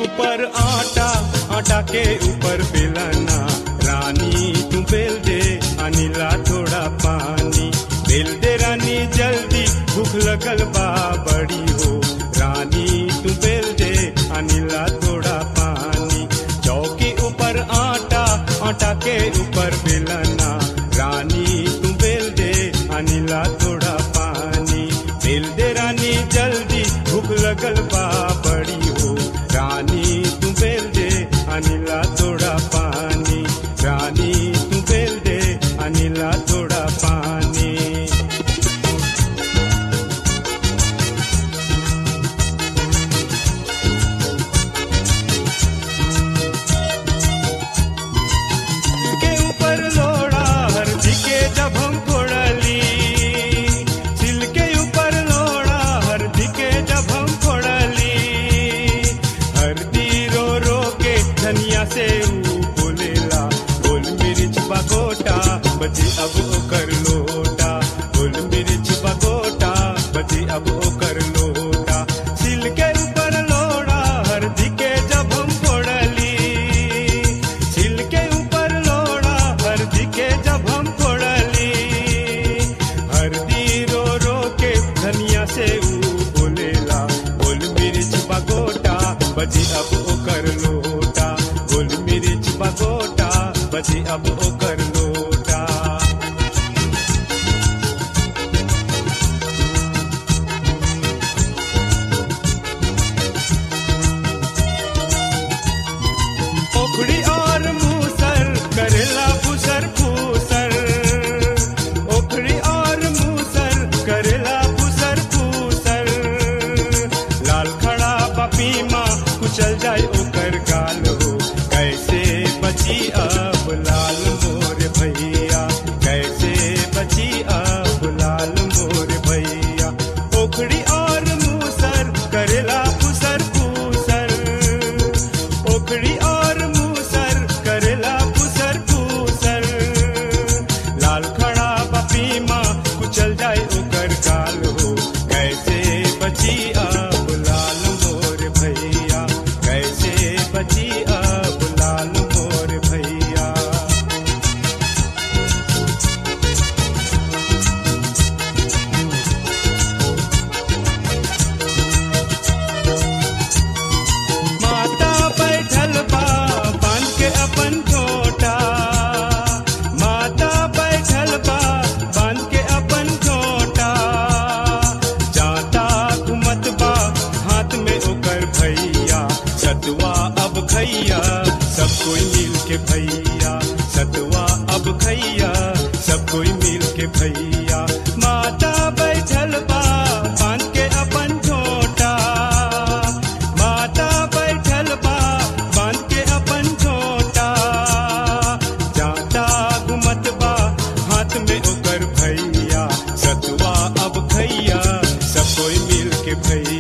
ऊपर आटा आटा के ऊपर बेलना रानी तू बेल दे अनिला थोड़ा पानी बेल दे रानी जल्दी भूख लगल बा बड़ी हो रानी तू बेल दे अनिला थोड़ा पानी चौकी ऊपर आटा आटा के ऊपर बेलना रानी तू बेल दे अनिला थोड़ा पानी बेल दे रानी जल्दी भूख लगल बा बड़ी हो रानी तू बेल दे अनिला थोड़ा पानी रानी तू बेल दे अनिला थोड़ा पानी के ऊपर लोड़ा हरदी के जब हम फोड़ली सिल के ऊपर लोड़ा हरदी के जब हम फोड़ली हरदी रो रो के धनिया से ऊ बोलेला गोल मिर्च बगोटा बची अब ओकर लोटा गोल मिर्च बगोटा बची अब ओकर लोटा सिल के ऊपर लोड़ा हरदी के जब हम फोड़ली सिल के ऊपर लोड़ा हरदी के जब हम फोड़ली हरदी रो रो के धनिया से ऊ बोलेला गोल मिर्च बगोटा बची अब ओकर लोटा गोल मिर्च बगोटा बची अब ओकर लोटा ओखड़ी और मूसर करेला फुसर फूसर ओखड़ी और मूसर करेला फुसर फूसर लाल खड़ा बपीमा कुचल जाए ओकर गाल हो कैसे बची अब लाल मोर भैया कैसे बची अब लाल मोर भैया ओखड़ी और मूसर करेला फुसर फूसर ओखड़ी और मूसर करेला फुसर फूसर लाल खड़ा बपीमा कुचल जाए ओकर गाल हो कैसे बची अब लाल मोर भैया कैसे बची अब लाल मोर भैया माता बैठल बा बांध के अपन छोटा माता बैठल बा बांध के अपन छोटा जाता घुमत बा हाथ में ओकर भैया सतुआ अब खैया सब कोई मिल के भैया सतुआ अब खैया सब कोई मिल के भैया माता बैठल बा बांध के अपन छोटा माता बैठल बा बांध के अपन छोटा जाता घुमत बा हाथ में ओकर भैया सतुआ अब खैया सब कोई मिल के भैया